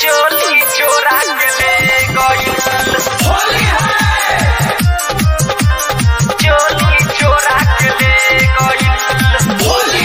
चोली चोरा के ले गइल चोली चोरा के ले गइल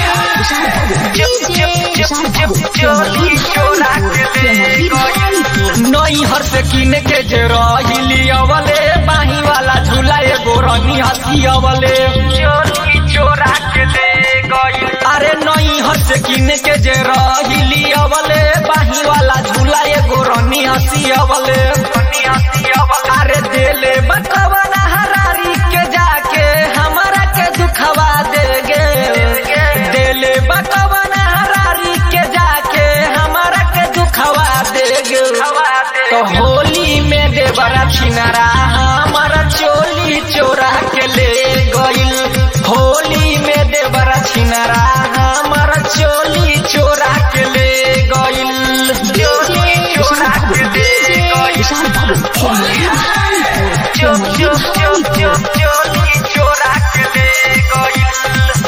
चोली चोरा के ले गइल नई हर से किन के जे रहिली अवले बाही वाला झूला एगो रंगी हसी अवले चोली चोरा के ले गइल अरे नई हर से किन के जे रहिली अवले बाही वाला झूला एगो रंगी हसी अवले अरे देले बकवाना हरारी के जाके हमरा के दुखवा देगे देले बकवाना हरारी के जाके हमरा के दुखवा देगे तो होली में देवरा छिनरा हमारा चोली चोरा के ले गइल होली में देवरा छिनरा हमारा चोली चोरा के ले गइल चोली चोरा के ले गइल चो चो चो चो चोली चोरा के ले गइल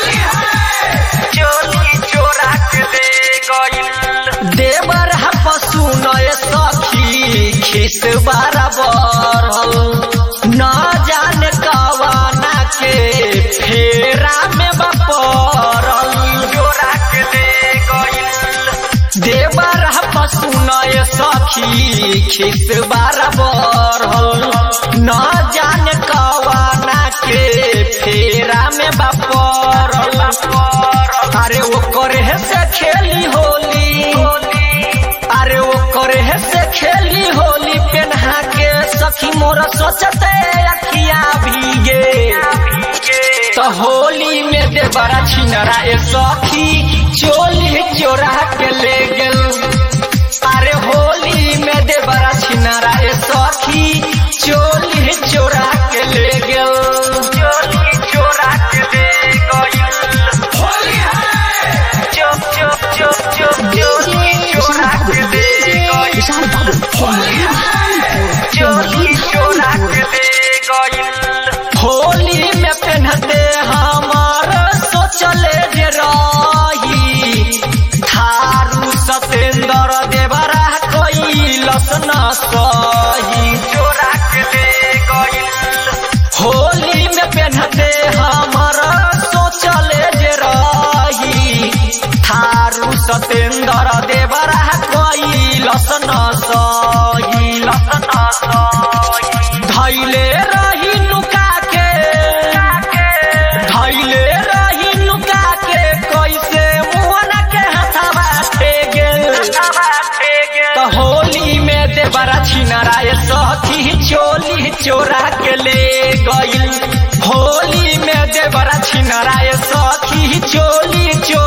चोली चोरा के ले गइल देवर पशु नय सखी खिस बराबर न जाने कवाना के फेरा में बपरल चोरा के ले गइल देवर पशु नय सखी खिस बराबर न जाने कवाना के फेरा में बपरल अरे वो करे से खेली होली अरे वो करे से खेली होली पेन्हा के सखी मोर सोचते अखिया भीगे तो होली में दे बड़ा छिनरा ए सखी चोली चोरा के ले गेल अरे होली में दे बड़ा छिनरा ए सखी चोली चोरा के ले गेल चोली चोरा के ले गइल चो चो चो चो चोली चोरा के ले गइल चोली चोरा के ले गइल होली में पहनते हमार सोचले जे रही थारू सतेंद्र देवरा कैलस न सही चोरा के ले गइल होली में पहनते हमार सोचले जे रही थारू सतेंद्र देवरा कैलस न सही लस न सही धैले रही नुका के धैले रही नुका के कैसे मुहना के हथवा थे गेल तो होली में देवरा छिनरा ये सखी चोली चोरा के ले गइल होली में देवरा छिनरा ये सखी चोली चोरा